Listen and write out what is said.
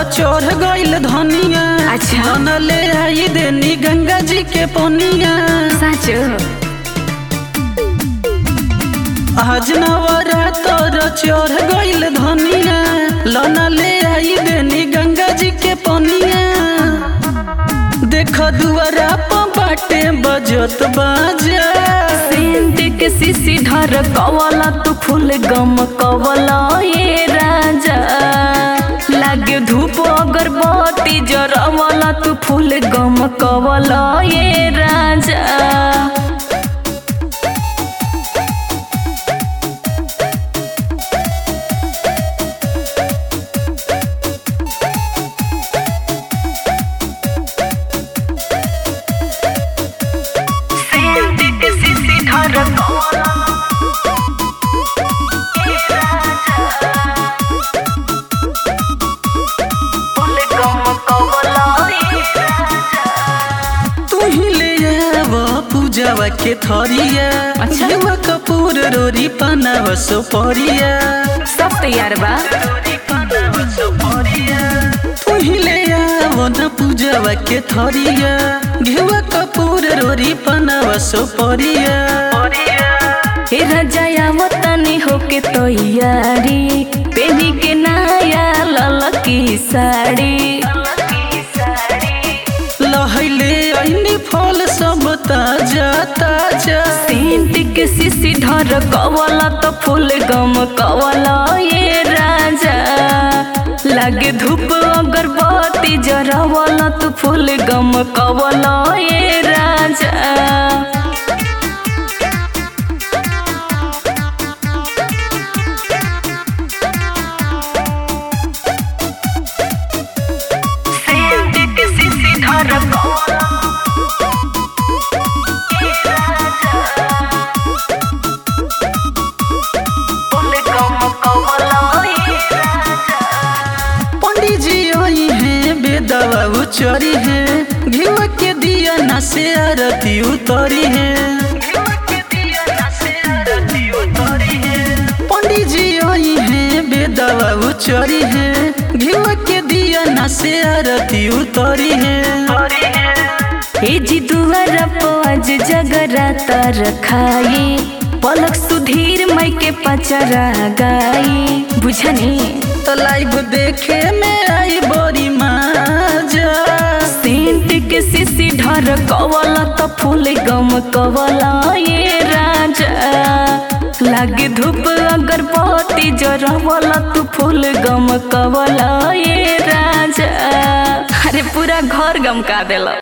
चढ़ गइल धनिया अच्छा। न ले आई देनी गंगा जी के पनिया साँचो आज नवरातर चढ़ गइल धनिया लना ले आई देनी गंगा जी के पनिया देख दुआरा पर बाटे बजत बाजा सेंट के सीसी ढर कवला तू फूल गम कवला ये राजा लागे धूप अगरबत्ती जरवला तू फूल गम कवला ये राजा सेंट के सीसी ढर कवला ये राजा फूल गम कवला ये राजा तू ही ले आव पूजावा के थरिया अच्छा। युवा कपूर रोरी पनाव सोपरिया सब तैयार बा तू ही ले आव न पूजावा के थरिया घेवा कपूर रोरी पनाव सोपरिया हे रजाया वतनी होके तैयारी पेनी के नया ललकी साड़ी लहैले ऐनी फल सब ताजा ताजा सेंट के सीसी ढर कवला तो फूल गम कवला ये राजा लागे धूप अगरबत्ती जरवला तो फूल गम कवला ये राजा सेंट के सीसी ढर कवला ये राजा फूल गम कवला ये राजा पंडित जी आई हैं बेदवा उचरी हैं घिवा के दिया न से आरती उतरी हैं पंडित जी आई हैं बेदवा उचरी हैं घिवा के दिया न से आरती उतरी हैं हे जी दुआर आज जगराता रखाई पलक सुधीर मई के पचरा गाई बुझनी तो लाइव देखे में आई बड़ी माजा सेंट के सीसी ढर कवला तो फूल गम कवला ये राजा लागे धूप अगरबत्ती जरवला तू फूल गम कवला ये राजा अरे पूरा घर गम का देला